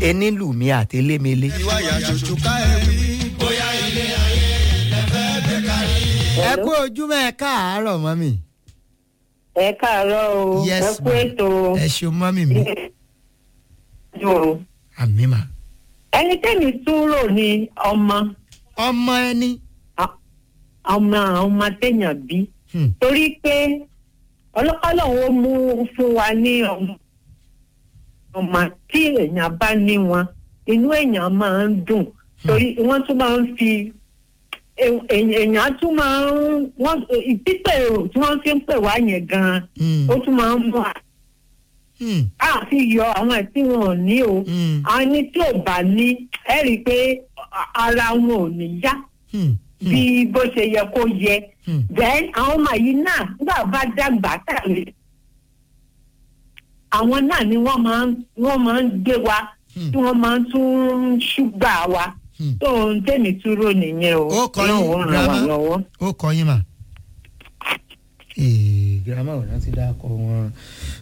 ẹni lù mí àtẹlẹmẹlẹ. ìwáyà ṣoṣo ká ẹ wí. bóyá ilé ayé lẹ́fẹ́ gbé kárí. ẹ kú ojúmọ́ ẹ káàárọ̀ mọ́mì. ẹ káàárọ̀ o Yes, ẹ kú ma'am. ètò ẹ ṣeun mọ́mì mi o. àmì mà. ẹni tẹ́mi tún rò ní ọmọ ọmọ ẹni. ọmọ ọmọ téèyàn bí Hmm. torí pé ọlọ́kọ́lọ́ wo mú fún wa ní ọmọ ọmọ tí èèyàn bá ní wọn inú èèyàn máa ń dùn torí wọ́n tún máa ń fi èè- èèyàn tún máa ń wọ́n pípẹ́ èrò tí wọ́n fi ń pè wá yẹn gan-an Hmm. ó tún máa ń mú Hmm. àfi yọ àwọn tí wọn ò ní o Hmm. àwọn ní tí ò bá ní ẹ rí i pé ara wọn ò ní yá Hmm. bí bó ṣe yẹ kó yẹ Hmm. then àwọn ọmọ yìí náà nígbà bá dàgbà tàbí àwọn náà ni wọ́n máa ń wọ́n máa ń gbé wa Hmm. tí wọ́n máa ń tún ṣùgbà wa Hmm. tó ń tẹ̀mí túró nìyẹn o Ó kọ yín, Ọlọ́run ó ràn wá grandma. lọ́wọ́. ó kọ yín mà. Ee, girama ò rántí dákọ wọn